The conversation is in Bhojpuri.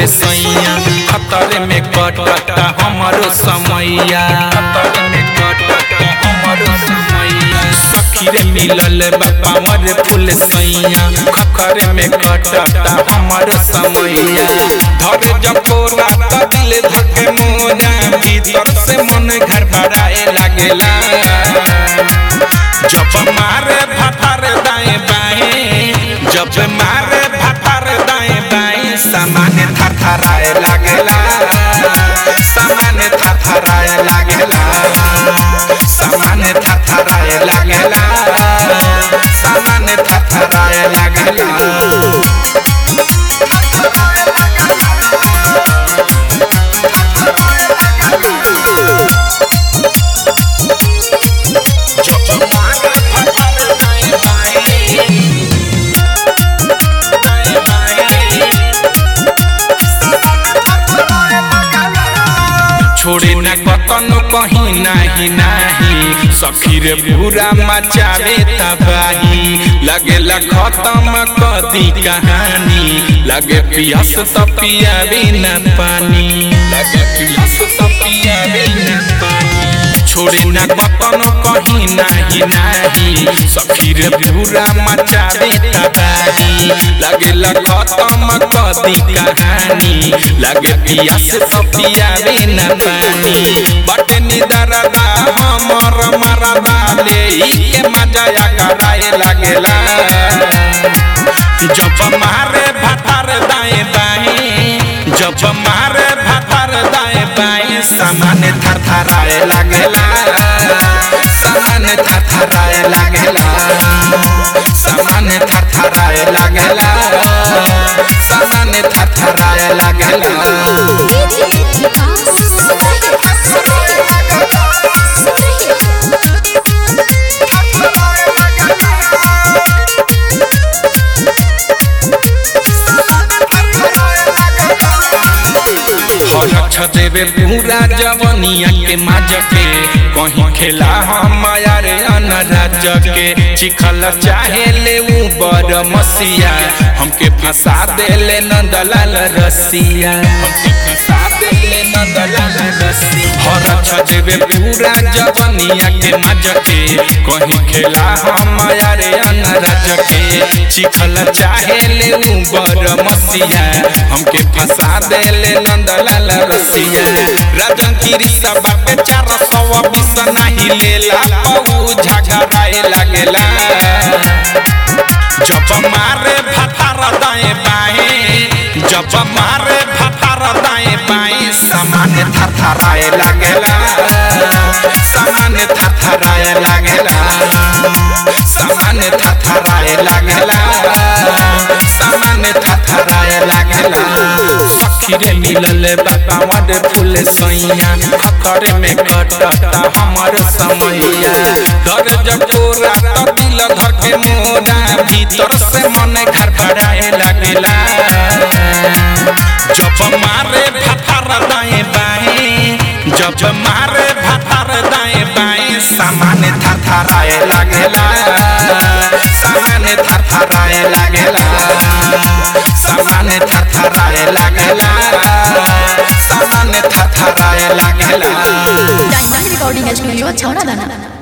फूल सैया खतर में कटता हमारो समैया खतर में कटता हमारो समैया सखी रे मिलल बा पावर फूल सैया खतर में कटता हमारो समैया धरे जपोरा त दिल धके मोरा भीतर से मन घर भराए लागेला जब मारे भथर दाएं बाएं जब मारे भथर दाएं बाएं सामान थरथराए लागेला सामान थरथराए लागेला सामान थरथराए लागेला सामान थरथराए लागेला जब मारे भथर दाएं बाएं दाएं बाएं छोड़े न कतनो कहीं नाही नाही सखी रे पूरा मचावे तबाही लगे खत्म कदी कहानी लगे पियास त पियावे न पानी लगे पियास त पियावे न पानी छोड़े न कतनो कहीं नाही नाही सखी रे पूरा मचावे तबाही लगे खत्म कदी कहानी लगे पियास त पियावे न पानी बटे निदरदा हमर मरदा ले के मजा कराए लागेला जब मारे भथर दाएं बाएं जब मारे भथर दाएं बाएं सामान थरथराए लागेला सामान थरथराए लागेला सामान थरथराए लागेला सामान थरथराए लागेला हरक्ष देवे पूरा जवनिया के माज के कहीं खेला हम रे अनराज के चिखल चाहे ले ऊ बर मसिया हमके फंसा देले नंदलाल रसिया हमके फंसा देले नंदलाल रसिया हरक्ष देवे पूरा जवनिया के माज के कहीं खेला हम रे अनराज के चिखल चाहे ले ऊ बर मसिया हमके फंसा देले नंदलाल रसिया राजन की सब पे चार सौ बीस नहीं लेला पऊ झगड़ाए लागेला जब मारे भथर दाएं बाएं जब मारे भथर दाएं बाएं सामान थरथराए लागेला सामान थरथराए लागेला सामान थरथराए लागेला सामान थरथराए लागेला सखी रे मिलल बाबा मड फूल सैया खतर में कटता हमर समैया दर जटोरा त दिल धर के मोरा भीतर से मन घर भराए लागेला जब मारे भथर दाएं बाएं जब मारे भथर दाएं बाएं सामान थरथराए लागेला सामान थरथराए लागेला सामान थरथराए लागेला सामान थरथराए लागेला डायमंड रिकॉर्डिंग स्टूडियो छौड़ा दाना